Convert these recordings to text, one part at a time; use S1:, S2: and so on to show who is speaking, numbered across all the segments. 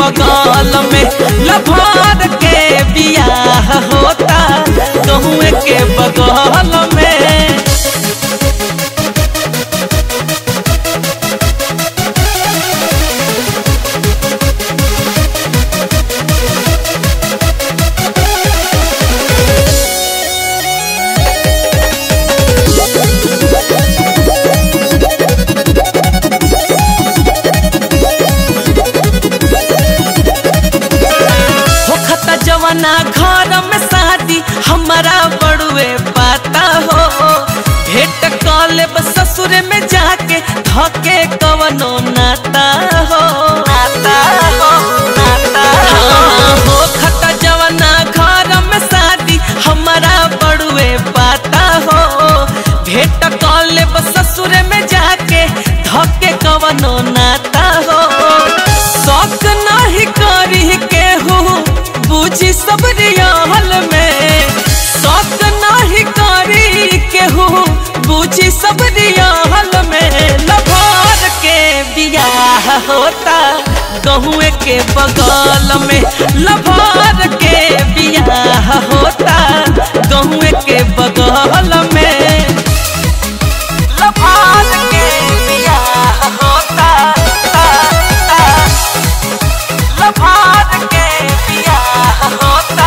S1: बगल में लभार के बियाह होता गहुए के बगल में होखता जवाना घर में शादी हमारा बड़ुए पाता हो भेंट कले ससुर में जाके धके कवनो नाता हो नाता हो नाता हाँ, होखता जवाना घर में शादी हमारा बड़ुए पाता हो भेंट कले ससुर में जाके धके कवनो नाता हो शौक नहीं करी केहू बुझी सब रियाल में शौक नहीं करी केहू बुझी सब रियाल में लभार के बियाह होता गहुए के बगल में लभार के बियाह होता गहुए के बगल में लभार के बियाह होता लभार के बियाह होता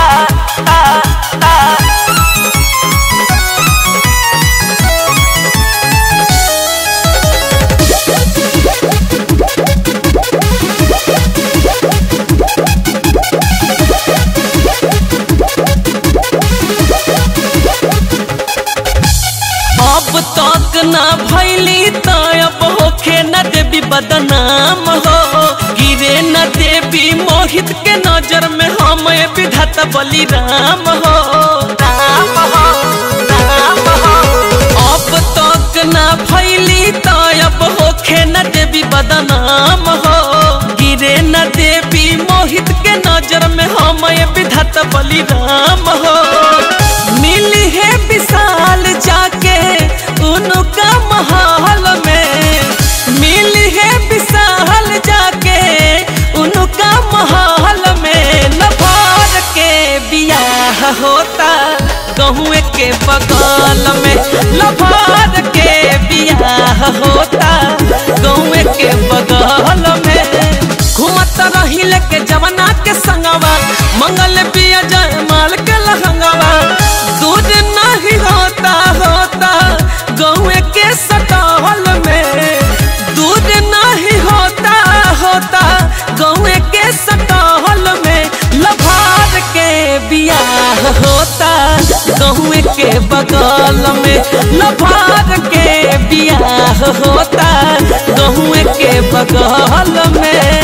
S1: अब तक ना भैली त अब होखे न देवी बदनाम हो गिरे न देवी मोहित के नजर में हम विधाता बलिराम हो राम हो राम हो अब तक ना भैली त अब होखे न देवी बदनाम हो गिरे न देवी मोहित के नजर में हम विधाता बलिराम हो मिली है विशाल जाके उनका महल में मिली है विशाल जाके उनका महल में लभार के बियाह होता गहुए के बगल में लभार के बियाह होता गहुए के बगल में घूमत रही लेके जवना के संगवा मंगल पिया जय माल के लहंगवा दूध नहीं होता होता गौए के सटहल में दूध नहीं होता होता गौए के सटहल में लभार के बियाह होता गहुए के बगल में लभार के बियाह होता गहुए के बगल में